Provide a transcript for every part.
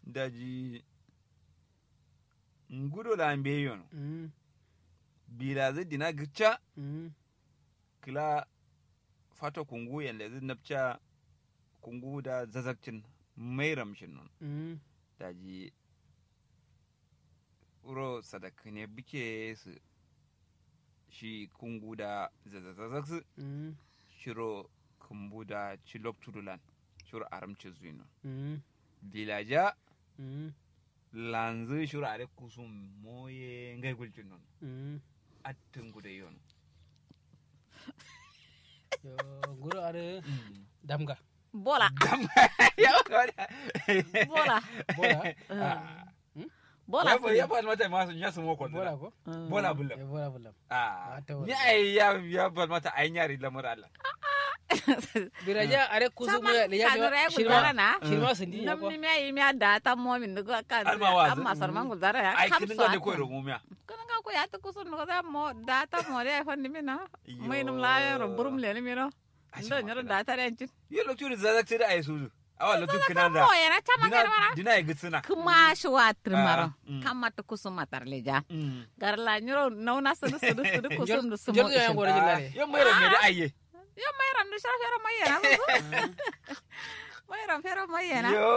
daji ngudo la mbe yono Mm. bila zai dina gicha Mm. kila fato kungu yanda zai napcha kungu da zazakcin mai ramshin non Mm. daji uro sadaka ne buke su shi kungu da zazazazak su Mm. shiro kumbu da chilok tudulan shiro aramci zuino Mm. vilaja Mm. lanzu shiro are kusum moye ngai gulcin non Mm. attin gude yon Yo, nguro are damga bola bola bola bola ya ya fa mata ma sun yasu moko bola ko bola bulla Eh, bola bulam ah Mata wala. ni ai ya ya fa mata ai nyari lamar Allah biraja are kusu mu ya ya kanura ya shirma gudara na shirma sindi ya nam ko ni mi ayi mi ada ta mo min dugo kan Alma wazi. amma sarman gudara ya ai kam kin so ga ne ko ro mumiya kana ga ko ya ta kusun no da mo da ta mo re fa ni mi na Yo. mai num la ya ro burum le ni mi no ndo nyoro da ta ren cin ye lokacin da zazak sai da ai suzu awa lokacin kinan da mo ya na chama dina kan mara dina ai gitsina kuma shi wa trimaro Ah, mm. kama ta kusum matar le ja Mm. garla nyoro nauna sudu sudu sudu kusum du sumo jordo ya ngoro Ah, jillare yan mai ramme da aiye yo mai ram du shara fero mai yana mai ram fero mai yana yo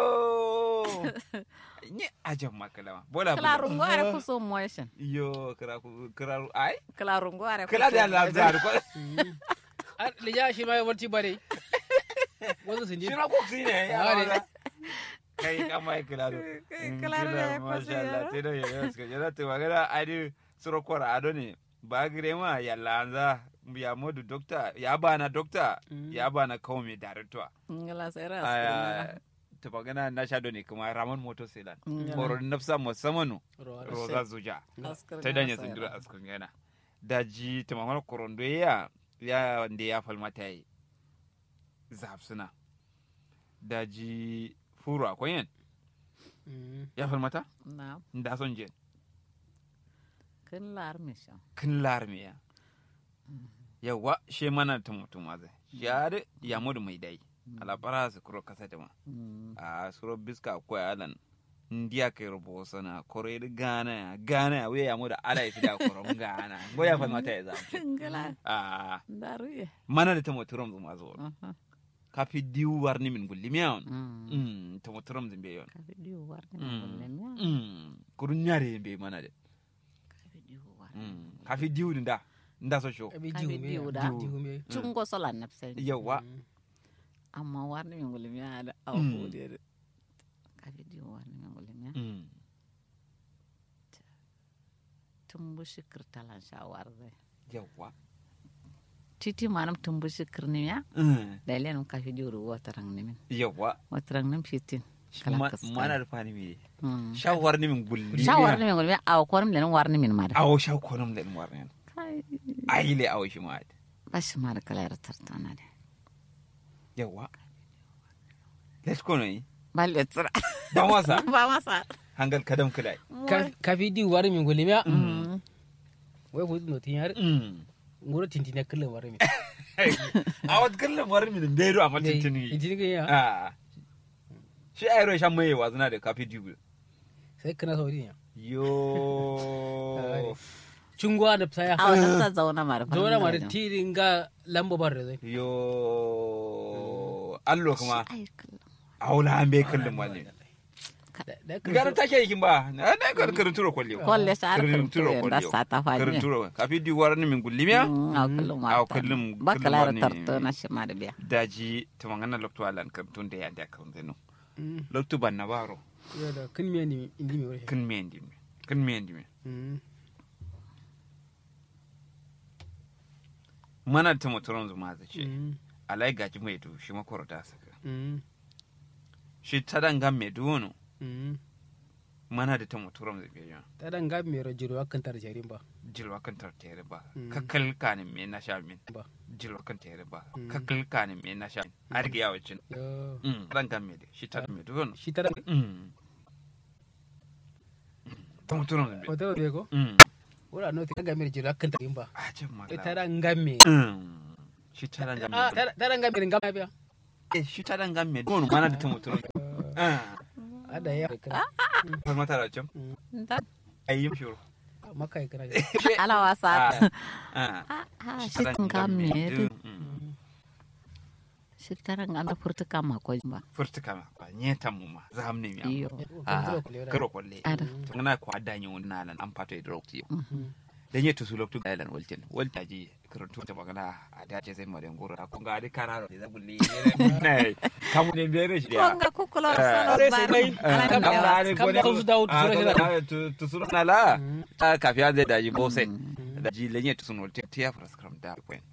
ni ajan makalama bola kala bulla rungo are kusum motion yo kira ku kira ai kala rungo are kila da kusum la zar ko ar lija shirma ya warti bare wasu sindi shi na ko ne ya Ah, ne. wala kai kama ai kila do kila do ya kwasi masha Allah yaro. te do ya ska jara te magana adi suro kora ado ne ba gire ma ya lanza ya modu dokta ya bana dokta ya bana kawo mai director ngala sera Ah, ta magana na sha ne kuma ramon moto selan Mm. horon nafsa musamman Ro- roza zuja Askar ta ngala danya sera. zindura askun gana daji ta magana korondo ya ya wanda ya falmata yi zafsuna daji furu akwai yin Mm. ya falmata na da son jen kin lar mission kin larmiya yawa she mana ta mutum ma zai ya da ya mudu mai dai alabara su kuro kasa da ma a suro biska akwai alan ndiya kai rubo sana kore da gana ya gana ya wuya ya mudu ala ya fi da koron gana go ya falmata ya zafi ngala a daru ye mana da ta muturum zuma zo kafi diwu warni min gulli miyawan mm mm ta muturum zin be yon ka video war ni Mm. bolle mi mm kurun nyare be mana de ka video war mm kafi diwu din da nda so show abi Ka jiwu bi me diwu da. jiwu me chungo sola napsen yawa Mm. amma war ni ngol mi ada aw Mm. ko de ka video war ni ngol mi mm tumbu shikir talan shawar de yawa titi manam tumbu shikir ni ya mm da len ka video ru watarang ni min yawa watarang nim fitin kala Ma- kas mana da fani mi mm shawar ni min gulli shawar ni ngol mi aw ko nim len war ni min ma da awo shaw konum den warnen kai ayile awo shi ma bashi ma da kala tartana de yawa let's go noi balle tsira ba wasa ba masa hangal kadam kudai Ka- kafi diwu wari min golimiya Mm. wai ku no tin yar mm ngoro tintina kala wari min awat kallan war min bedo amma tintini tintin ga ya ah shi ayro shan mai wazuna da kafi dibu sai kana sauri ya yo chungwa da saya aw nan sa zauna mara zora mari tirin ga lamba bar da zai yo allo kuma ai kallon aula an bai kallon wale da garan take yakin ba na na kar karin turo kwalle kolle sa har karin turo kurtu da kwalle sa ta karin fani turo kafi di waran min gullimiya aw kallon Aw wata kullum ba kullum kala wani- tarto na shi ma da biya daji tamangana lokto alan kartun da yanda kan zeno Mm. lokto ban na baro yo da kin me ni indi mi wari kan me ndi me kan me ndi me Mm. mana ta motoron zuma za ce Mm. alai gaji mai du shi makoro da saka Mm. shi tadan me duwono Mm. mana da ta motoron zai biya ta dan ga me ro jiro akan tar jarin ba jilwa kan tartere ba Mm. kakkal kanin me na sha min ba jilwa kan tere ba Mm. kakkal kanin me na sha min a riga yawo cin yo mm ran kan me de shi tadan me duwono shi ta dan mm ta motoron zai biya hotel be ko mm wala no ta ga me ro jiro akan tar ba a ce ma e ta dan ga me mm shi tadan ga ah me ta ta dan ga me ga biya eh shi tadan ga me duwono mana da ta motoron ah ada ya kira Har mata da cin. Da Ayi shuru. maka ya kira ala wasa. Ah. Ah, ah, shi kan kam ne. Shi taran ga na furta kama ko ba. Furtuka ma kwa nyeta mu ma za mu nemi Iyo. Ah, karo kwalle. Ada. Tungana kwa danyi wonna lan an fato idro tiyo. Dan yetu su loktu ailan waltin. Walta ji karantu ta magana a dace sai madan goro. Kun ga adi kararo da zabulli. Ne. Kamu ne bere shi ya. Wanga kukula Eh. solo Sai ba. dai, Ala kam- ne kam- yawa. kam da su dawo tusura shi da- tusuru na la ta kafiya zai daji bose daji lenye tusun wolte tiya fraskram da kwen